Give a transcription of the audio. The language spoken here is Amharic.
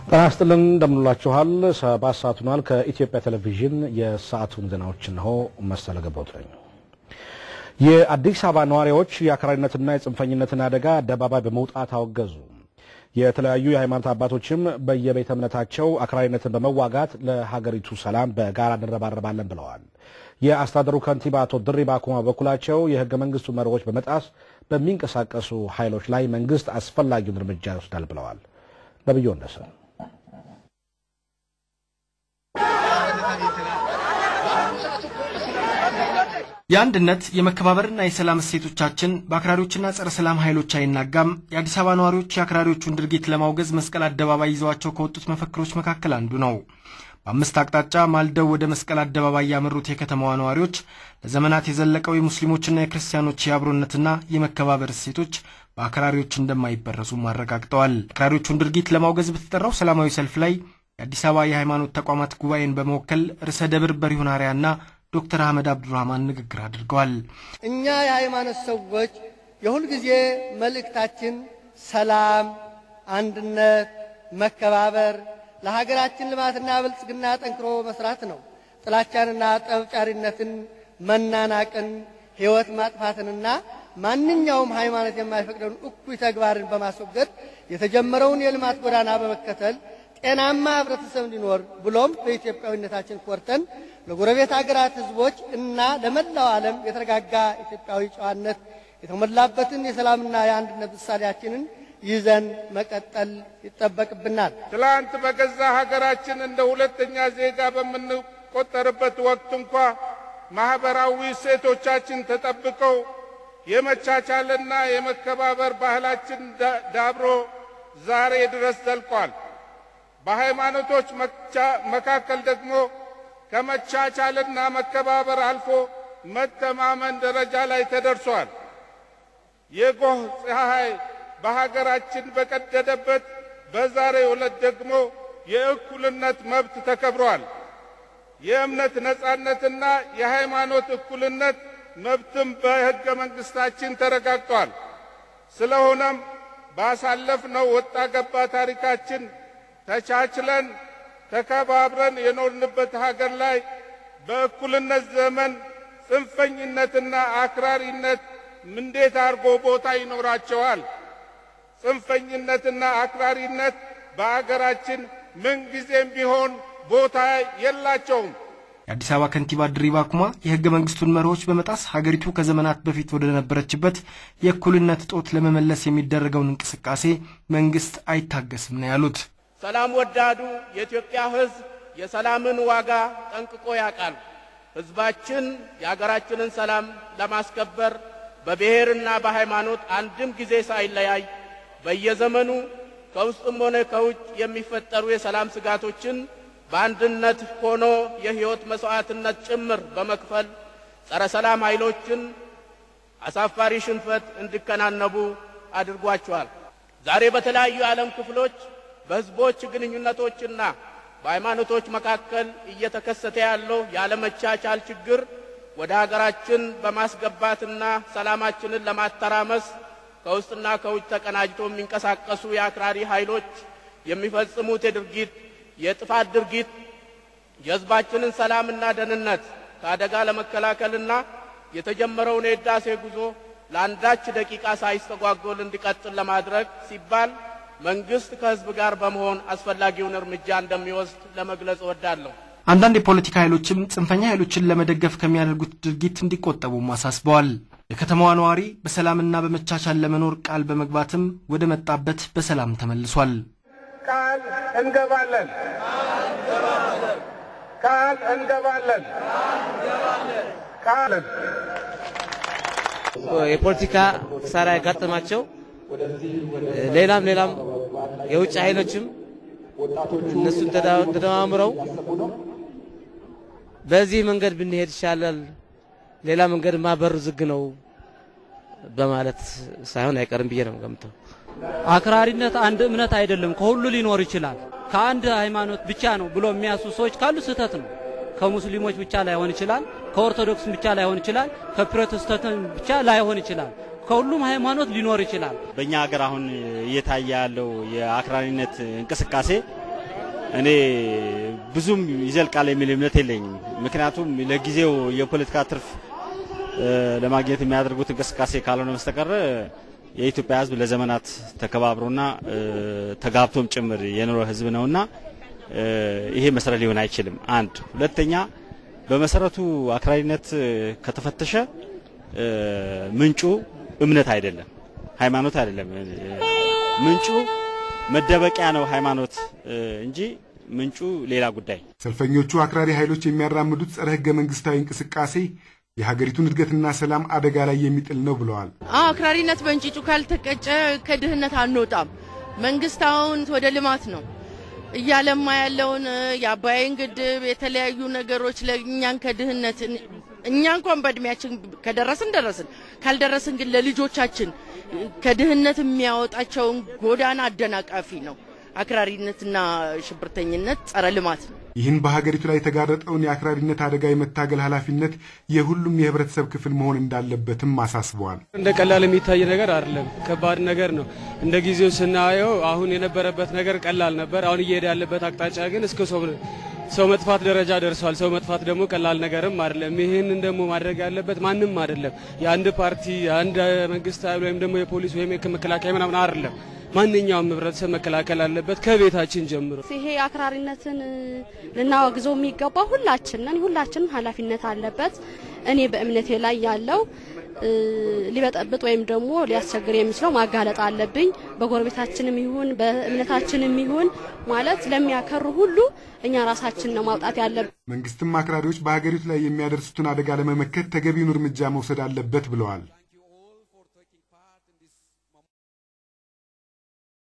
ጤና ይስጥልን እንደምንላችኋል። ሰባት ሰዓት ሆኗል። ከኢትዮጵያ ቴሌቪዥን የሰዓቱን ዜናዎች እንሆ። መሰለ ገባሁት ነኝ። የአዲስ አበባ ነዋሪዎች የአክራሪነትና የጽንፈኝነትን አደጋ አደባባይ በመውጣት አወገዙ። የተለያዩ የሃይማኖት አባቶችም በየቤተ እምነታቸው አክራሪነትን በመዋጋት ለሀገሪቱ ሰላም በጋራ እንረባረባለን ብለዋል። የአስተዳደሩ ከንቲባ አቶ ድሪባ ኩማ በበኩላቸው የህገ መንግስቱ መርሆች በመጣስ በሚንቀሳቀሱ ኃይሎች ላይ መንግስት አስፈላጊውን እርምጃ ይወስዳል ብለዋል። ነብዩ ወንደሰ የአንድነት የመከባበርና የሰላም እሴቶቻችን በአክራሪዎችና ጸረ ሰላም ኃይሎች አይናጋም። የአዲስ አበባ ነዋሪዎች የአክራሪዎቹን ድርጊት ለማውገዝ መስቀል አደባባይ ይዘዋቸው ከወጡት መፈክሮች መካከል አንዱ ነው። በአምስት አቅጣጫ ማልደው ወደ መስቀል አደባባይ ያመሩት የከተማዋ ነዋሪዎች ለዘመናት የዘለቀው የሙስሊሞችና የክርስቲያኖች የአብሮነትና የመከባበር እሴቶች በአክራሪዎች እንደማይበረዙም አረጋግጠዋል። አክራሪዎቹን ድርጊት ለማውገዝ በተጠራው ሰላማዊ ሰልፍ ላይ የአዲስ አበባ የሃይማኖት ተቋማት ጉባኤን በመወከል ርዕሰ ደብር በሪሁን አርያና ዶክተር አህመድ አብዱራህማን ንግግር አድርገዋል። እኛ የሃይማኖት ሰዎች የሁልጊዜ መልእክታችን ሰላም፣ አንድነት፣ መከባበር ለሀገራችን ልማትና ብልጽግና ጠንክሮ መስራት ነው። ጥላቻንና ጠብጫሪነትን፣ መናናቅን፣ ሕይወት ማጥፋትንና ማንኛውም ሃይማኖት የማይፈቅደውን እኩይ ተግባርን በማስወገድ የተጀመረውን የልማት ጎዳና በመከተል ጤናማ ህብረተሰብ እንዲኖር ብሎም በኢትዮጵያዊነታችን ኮርተን ለጎረቤት ሀገራት ህዝቦች እና ለመላው ዓለም የተረጋጋ ኢትዮጵያዊ ጨዋነት የተሞላበትን የሰላምና የአንድነት ምሳሌያችንን ይዘን መቀጠል ይጠበቅብናል። ትላንት በገዛ ሀገራችን እንደ ሁለተኛ ዜጋ በምንቆጠርበት ወቅት እንኳ ማኅበራዊ እሴቶቻችን ተጠብቀው የመቻቻልና የመከባበር ባህላችን ዳብሮ ዛሬ ድረስ ዘልቋል። በሃይማኖቶች መካከል ደግሞ ከመቻቻልና መከባበር አልፎ መተማመን ደረጃ ላይ ተደርሷል። የጎህ ፀሐይ በሀገራችን በቀደደበት በዛሬው ዕለት ደግሞ የእኩልነት መብት ተከብሯል። የእምነት ነጻነትና የሃይማኖት እኩልነት መብትም በሕገ መንግሥታችን ተረጋግጧል። ስለሆነም ባሳለፍነው ወጣ ገባ ታሪካችን ተቻችለን ተከባብረን የኖርንበት ሀገር ላይ በእኩልነት ዘመን ጽንፈኝነትና አክራሪነት እንዴት አድርጎ ቦታ ይኖራቸዋል? ጽንፈኝነትና አክራሪነት በአገራችን ምንጊዜም ቢሆን ቦታ የላቸውም። የአዲስ አበባ ከንቲባ ድሪባ ኩማ የሕገ መንግስቱን መርሆች በመጣስ ሀገሪቱ ከዘመናት በፊት ወደ ነበረችበት የእኩልነት እጦት ለመመለስ የሚደረገውን እንቅስቃሴ መንግስት አይታገስም ነው ያሉት። ሰላም ወዳዱ የኢትዮጵያ ሕዝብ የሰላምን ዋጋ ጠንቅቆ ያውቃል። ሕዝባችን የአገራችንን ሰላም ለማስከበር በብሔርና በሃይማኖት አንድም ጊዜ ሳይለያይ በየዘመኑ ከውስጥም ሆነ ከውጭ የሚፈጠሩ የሰላም ስጋቶችን በአንድነት ሆኖ የሕይወት መሥዋዕትነት ጭምር በመክፈል ጸረ ሰላም ኃይሎችን አሳፋሪ ሽንፈት እንዲከናነቡ አድርጓቸዋል። ዛሬ በተለያዩ የዓለም ክፍሎች በሕዝቦች ግንኙነቶችና በሃይማኖቶች መካከል እየተከሰተ ያለው ያለመቻቻል ችግር ወደ ሀገራችን በማስገባትና ሰላማችንን ለማተራመስ ከውስጥና ከውጭ ተቀናጅቶ የሚንቀሳቀሱ የአክራሪ ኃይሎች የሚፈጽሙት የድርጊት የጥፋት ድርጊት የሕዝባችንን ሰላምና ደህንነት ከአደጋ ለመከላከልና የተጀመረውን የሕዳሴ ጉዞ ለአንዳች ደቂቃ ሳይስተጓጎል እንዲቀጥል ለማድረግ ሲባል መንግስት ከሕዝብ ጋር በመሆን አስፈላጊውን እርምጃ እንደሚወስድ ለመግለጽ እወዳለሁ። አንዳንድ የፖለቲካ ኃይሎችም ጽንፈኛ ኃይሎችን ለመደገፍ ከሚያደርጉት ድርጊት እንዲቆጠቡም አሳስበዋል። የከተማዋ ነዋሪ በሰላምና በመቻቻል ለመኖር ቃል በመግባትም ወደ መጣበት በሰላም ተመልሷል። ቃል እንገባለን፣ ቃል እንገባለን፣ ቃል የፖለቲካ ኪሳራ ያጋጠማቸው ሌላም ሌላም የውጭ ኃይሎችም እነሱን ተደማምረው በዚህ መንገድ ብንሄድ ይሻላል፣ ሌላ መንገድ ማበሩ ዝግ ነው በማለት ሳይሆን አይቀርም ብዬ ነው ገምተው። አክራሪነት አንድ እምነት አይደለም፣ ከሁሉ ሊኖር ይችላል። ከአንድ ሃይማኖት ብቻ ነው ብሎ የሚያሱ ሰዎች ካሉ ስህተት ነው። ከሙስሊሞች ብቻ ላይሆን ይችላል፣ ከኦርቶዶክስም ብቻ ላይሆን ይችላል፣ ከፕሮቴስታንት ብቻ ላይሆን ይችላል። ከሁሉም ሃይማኖት ሊኖር ይችላል። በእኛ ሀገር አሁን እየታየ ያለው የአክራሪነት እንቅስቃሴ እኔ ብዙም ይዘልቃል የሚል እምነት የለኝም። ምክንያቱም ለጊዜው የፖለቲካ ትርፍ ለማግኘት የሚያደርጉት እንቅስቃሴ ካልሆነ በስተቀር የኢትዮጵያ ሕዝብ ለዘመናት ተከባብሮና ተጋብቶም ጭምር የኖረ ሕዝብ ነውና ይሄ መሰረት ሊሆን አይችልም። አንድ ሁለተኛ፣ በመሰረቱ አክራሪነት ከተፈተሸ ምንጩ እምነት አይደለም፣ ሃይማኖት አይደለም። ምንጩ መደበቂያ ነው ሃይማኖት እንጂ ምንጩ ሌላ ጉዳይ። ሰልፈኞቹ አክራሪ ኃይሎች የሚያራምዱት ጸረ ህገ መንግስታዊ እንቅስቃሴ የሀገሪቱን እድገትና ሰላም አደጋ ላይ የሚጥል ነው ብለዋል። አክራሪነት በእንጭጩ ካልተቀጨ ከድህነት አንወጣም። መንግስት አሁን ወደ ልማት ነው እያለማ ያለውን የአባይን ግድብ የተለያዩ ነገሮች ለእኛን ከድህነት እኛ እንኳን በእድሜያችን ከደረስን ደረስን፣ ካልደረስን ግን ለልጆቻችን ከድህነት የሚያወጣቸውን ጎዳና አደናቃፊ ነው። አክራሪነትና ሽብርተኝነት ጸረ ልማት ነው። ይህን በሀገሪቱ ላይ የተጋረጠውን የአክራሪነት አደጋ የመታገል ኃላፊነት የሁሉም የህብረተሰብ ክፍል መሆን እንዳለበትም አሳስበዋል። እንደ ቀላል የሚታይ ነገር አይደለም፣ ከባድ ነገር ነው። እንደ ጊዜው ስናየው አሁን የነበረበት ነገር ቀላል ነበር። አሁን እየሄደ ያለበት አቅጣጫ ግን እስከ ሰው ሰው መጥፋት ደረጃ ደርሷል። ሰው መጥፋት ደግሞ ቀላል ነገርም አይደለም። ይህንን ደግሞ ማድረግ ያለበት ማንም አይደለም። የአንድ ፓርቲ የአንድ መንግስት ኃይል ወይም ደግሞ የፖሊስ ወይም መከላከያ ምናምን አይደለም። ማንኛውም ህብረተሰብ መከላከል አለበት ከቤታችን ጀምሮ። ይሄ አክራሪነትን ልናወግዘው የሚገባ ሁላችን ነን። ሁላችንም ኃላፊነት አለበት። እኔ በእምነቴ ላይ ያለው ሊበጠብጥ ወይም ደግሞ ሊያስቸግር የሚችለው ማጋለጥ አለብኝ። በጎረቤታችንም ይሁን በእምነታችንም ይሁን ማለት ለሚያከሩ ሁሉ እኛ ራሳችን ነው ማውጣት ያለብን። መንግስትም አክራሪዎች በሀገሪቱ ላይ የሚያደርሱትን አደጋ ለመመከት ተገቢውን እርምጃ መውሰድ አለበት ብለዋል።